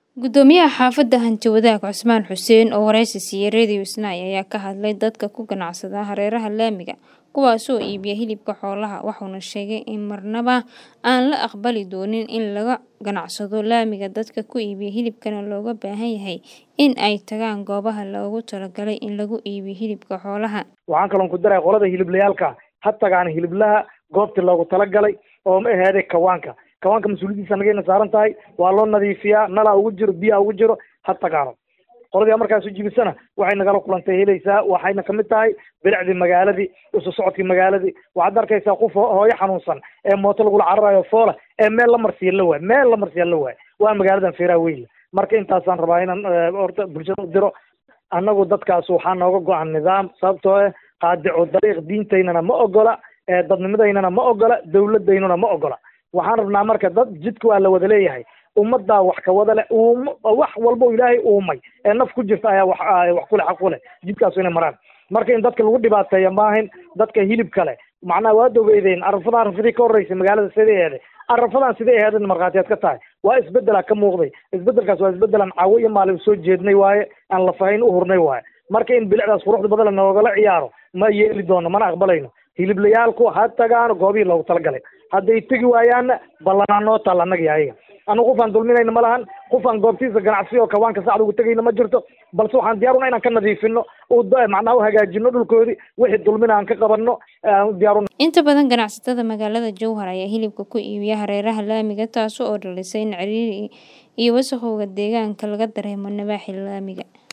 Gudoomiyaha xaafadda Hanti-wadaag Cusmaan Xuseen oo wareysi siiyay Radio Isnaa ayaa ka hadlay dadka ku ganacsada hareeraha laamiga kuwaas oo iibiya hilibka xoolaha wuxuuna sheegay in marnaba aan la aqbali doonin in laga ganacsado laamiga dadka ku iibiya hilibkana looga baahan yahay in ay tagaan goobaha loogu talagalay in lagu iibiyo hilibka xoolaha. waxaan kaloon ku daray qolada hiliblayaalka ha tagaan hiliblaha goobtii loogu talagalay oo ma aheede kawaanka kawaanka mas-uuliyadiisa nagayna saaran tahay waa loo nadiifiyaa nalaa ugu jiro biyaa ugu jiro ha tagaano qoladii markaas u jibisana waxay nagala kulantay helaysaa waxayna kamid tahay bilicdii magaaladii isu socodkii magaaladii waxaad arkaysaa qof hooyo xanuunsan ee mooto lagula cararayo foola ee meel la marsiya la waay meel la marsiya la waay waa magaaladan feeraha weyn marka intaasaan rabaa inaan horta bulshada u diro annagu dadkaas waxaa nooga go-an nidaam sababtoo ah qaadicu dariiq diintaynana ma ogola dadnimadaynana ma ogola dawladaynuna ma ogola waxaan rabnaa marka dad jidka waa la wada leeyahay ummaddaa wax ka wada leh um wax walba ilaahay uumay ee naf ku jirta ayaa wax wax kule xaq ku leh jidkaasu inay maraan marka in dadka lagu dhibaateeya maahin dadka hilibka leh macnaha waa dogeydeen arafada arafadii ka horreysay magaalada sidai eeday arafadan sidai aheedin markhaatiyaad ka tahay waa isbedela ka muuqday isbedelkaas waa isbedelan caawo iyo maalin soo jeednay waaye aan lafahayn u hurnay waaye marka in bilicdaas quruxda badan noogala ciyaaro ma yeeli doono mana aqbalayno hiliblayaalku ha tagaan goobihii loogu talagalay hadday tegi waayaanna ballanaa noo taal annaga iyo ayaga anu qofaan dulminayna ma lahan qofaan goobtiisa ganacsi oo kawaanka sacda ugu tegayna ma jirto balse waxaan diyaaruna inaan ka nadiifino macnaha u hagaajino dhulkoodii wixii dulmina aan ka qabanno diyaaruna Inta badan ganacsatada magaalada Jowhar ayaa hilibka ku iibiya hareeraha laamiga taas oo dhalisay in ciriiri iyo wasakhowga deegaanka laga dareemo nawaaxi laamiga.